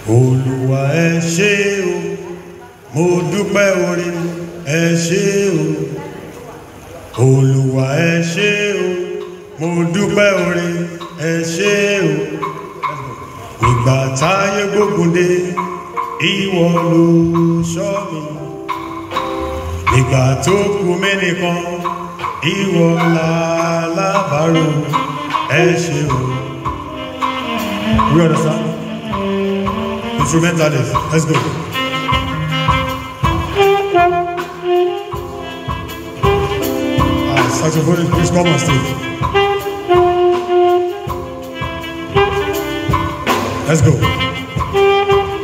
olúwa ẹ ṣé o mo dúpẹ́ orí ẹ ṣé o olúwa ẹ ṣé o mo dúpẹ́ orí ẹ ṣé o ìgbà táyé gbógun dé ìwọ ló ṣọ́ mi ìgbà tó kù mí nìkan ìwọ làlábàárò ẹ ṣé o. You understand? Instrumentalist. Let's go. Ah, saxophone, please come on stage. Let's go.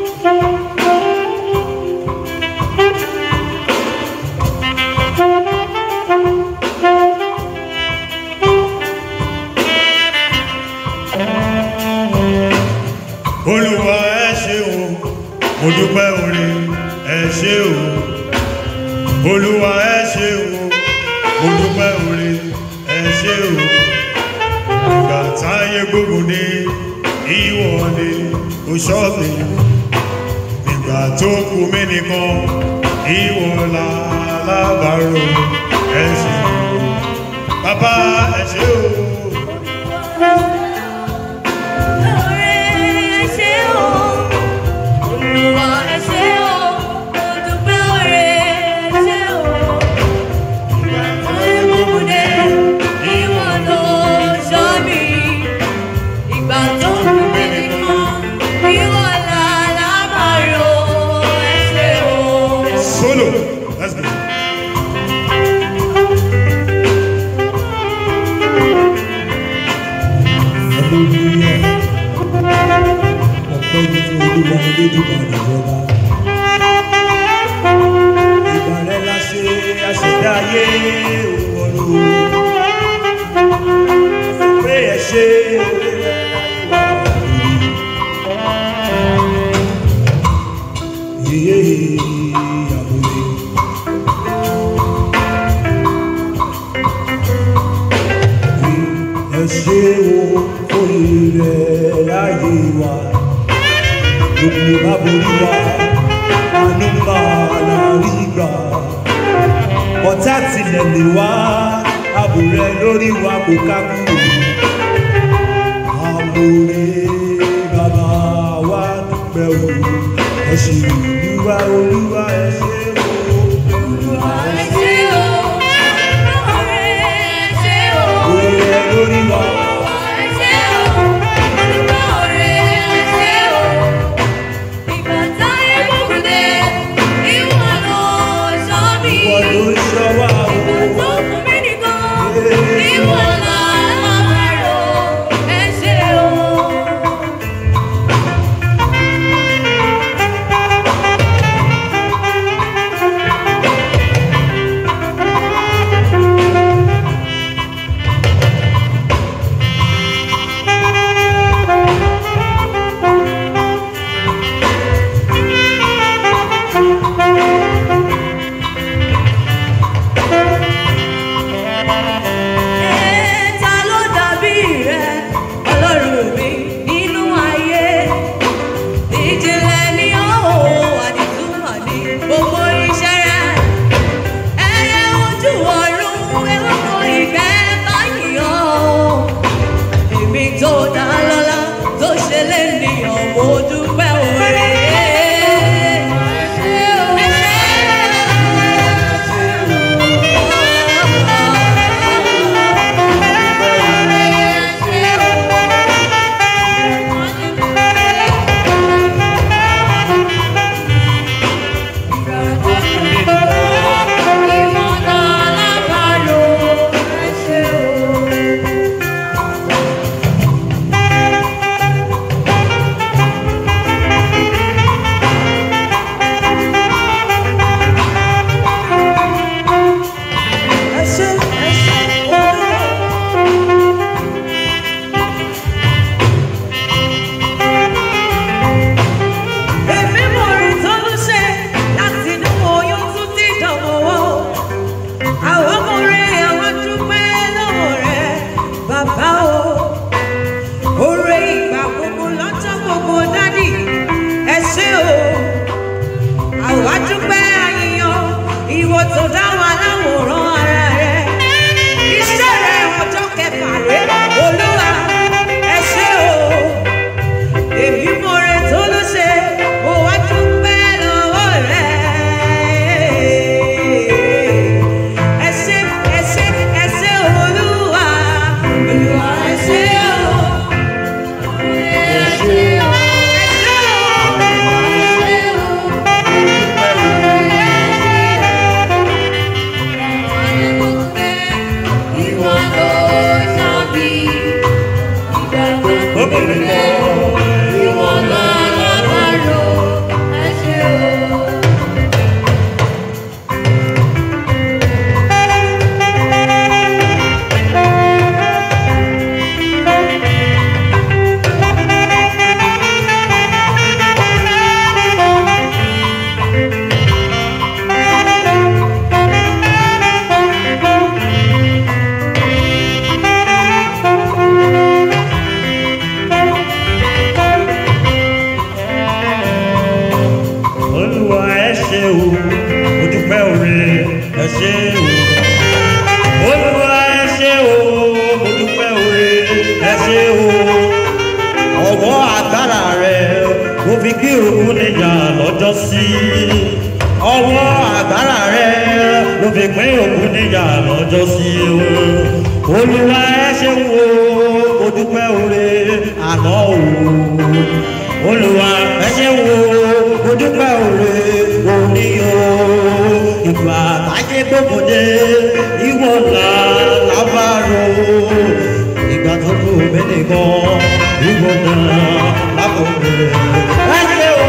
Olúwa ẹ ṣé o, mo dúpẹ́ oore ẹ ṣé o. Olúwa ẹ ṣé o, mo dúpẹ́ oore ẹ ṣé o. Ìgbà táyé gbógun dé, ìwọ ni o ṣọ́ mi. Ìgbà tó kù mí nìkan, ìwọ làlábàárò ẹ ṣé o. Bàbá ẹ ṣé o. Solo. Let's go. ọpẹ́ ní fún olúwa elédùnmọ̀ ìjọba. ìgbà rẹ̀ la ṣe àṣẹdá ayé òwòrò. pé ẹ ṣe orí rẹ̀ láyé wá lórí. yíyé àbúrò. ẹ ṣe o orí rẹ̀ láyé wa gbogbo bá borí wa àánú máa la rí gbà ọ̀tá tilẹ̀ lè wá ààbò rẹ lórí wa kò ká kúrò àmúre bàbá wa dúpẹ́ o ẹ ṣe olúwa olúwa ẹ ṣe o orí rẹ lórí wa ìwọ ló ń ṣọ́ wa o. fi gbé òkú níjà lọ́jọ́ sí ọwọ́ àgbára rẹ ló fi pín òkú níjà lọ́jọ́ sí olúwa ẹ ṣeun o mo dúpẹ́ oore àná o olúwa ẹ ṣeun o mo dúpẹ́ oore òní o ìgbà táyé gbogbo dé ìwọ là lábàárò ìgbà tó kù mí nìkan ìwọ là lábàárò ẹ ṣe o.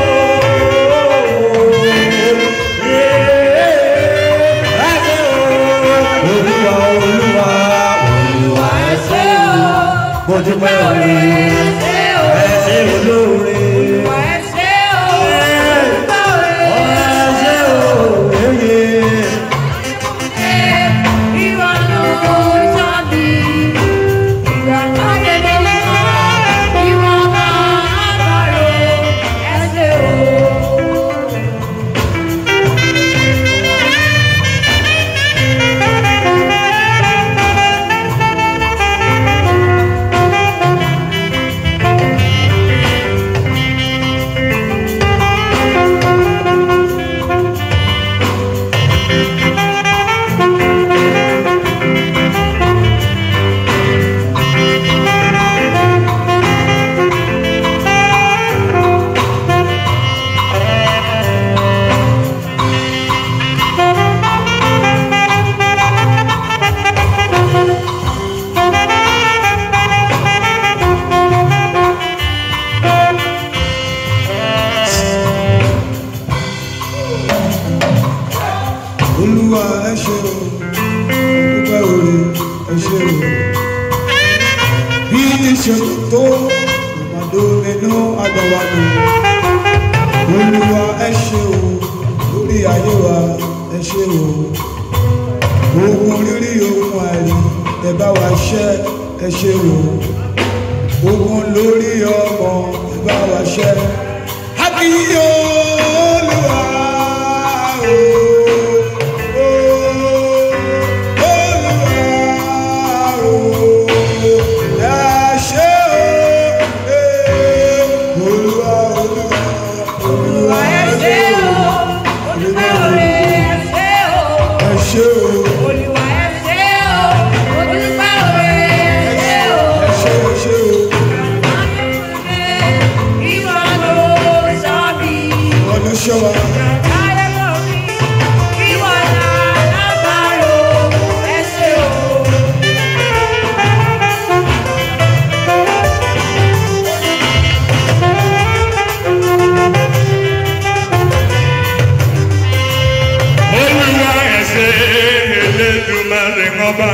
ẹ ṣe o. olúwa olúwa olúwa ẹ ṣe o. mo dúpẹ́ oore ẹ ṣe olóore. ẹ ṣe o. Oye. olúwa ẹ ṣe o dúpẹ́ òre ẹ ṣe o bí ti ṣe kò tó ìpàdé nínú àgbàwà nù olúwa ẹ ṣe o lórí ayé wa ẹ ṣe o ogun rírí ogun àìrí ẹ bá wa ṣẹ ẹ ṣe o ogun lórí ọmọ ẹ bá wa ṣẹ akíyó olúwa o. Show up. olúwa ẹsẹ elédùmarè ọba.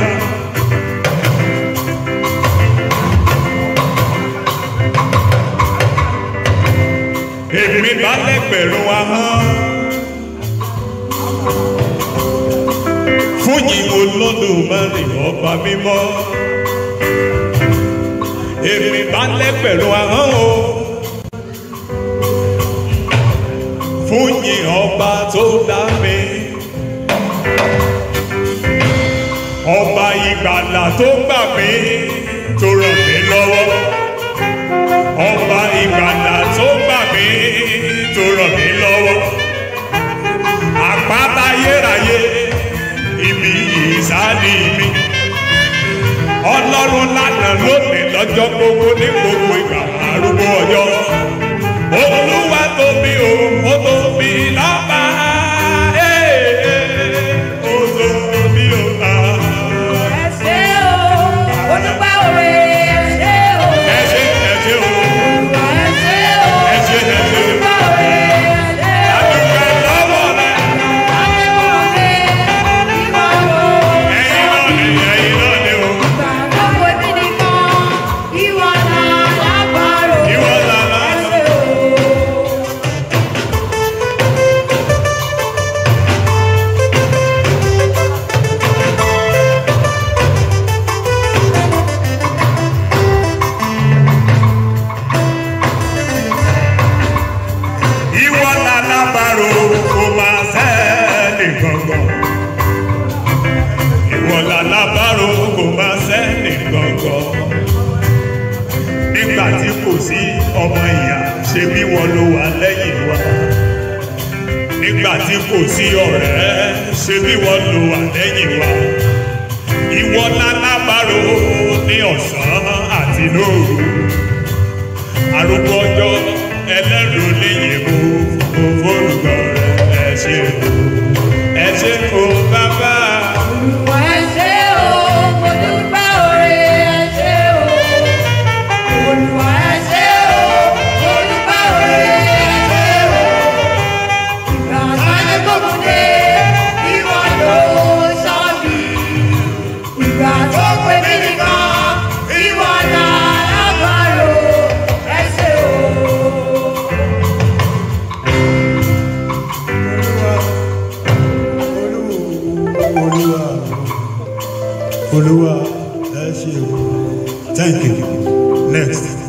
èmi bá lẹ́gbẹ̀rún ahọ́n fún yìí olódùmarè ọba mímọ́ èmi bá lẹ́gbẹ̀rún ahọ́n o fún yìí ọba tó dá mi. ọba ìgbàlà tó gbà mí tó ràn mí lọ́wọ́ ọba ìgbàlà tó gbà mí tó ràn mí lọ́wọ́ àpáta yérayé ibi ìsádi mi ọlọ́run lánàá lónìí lọ́jọ́ gbogbo ní gbogbo ìgbà arúgbó ọjọ́ olúwa tóbi o ó tóbi lọ́ba eh, ó tóbi o. ah. Ẹ ṣé, ẹ ṣé o. Ẹ ṣé, ẹ ṣé. Adúpẹ́ lọ́wọ́ rẹ̀. Ẹ̀yin náà ni, ẹ̀yin náà ni o. nígbà tí kò sí ọ̀rẹ́ ṣe bí wọ́n lo wà lẹ́yìn wa ìwọ lálábàárò ní ọ̀sán àti lóru arúgbó ọjọ́ ẹlẹ́rù lẹ́yìn mú fún fórúkọ rẹ̀ ẹ ṣe o ẹ ṣe o bàbá Olúwa ẹ ṣé o, mo dúpẹ́ oore ẹ ṣé o. Olúwa ẹ ṣé o, mo dúpẹ́ oore ẹ ṣé o. Ìgbà sáré gbógun dé, ìwọ ló sọ mí. Ìgbà tó pé mí nìkan, ìwọ là lábàárò ẹ ṣé o. olúwa olúwa ẹ ṣe o thank you next.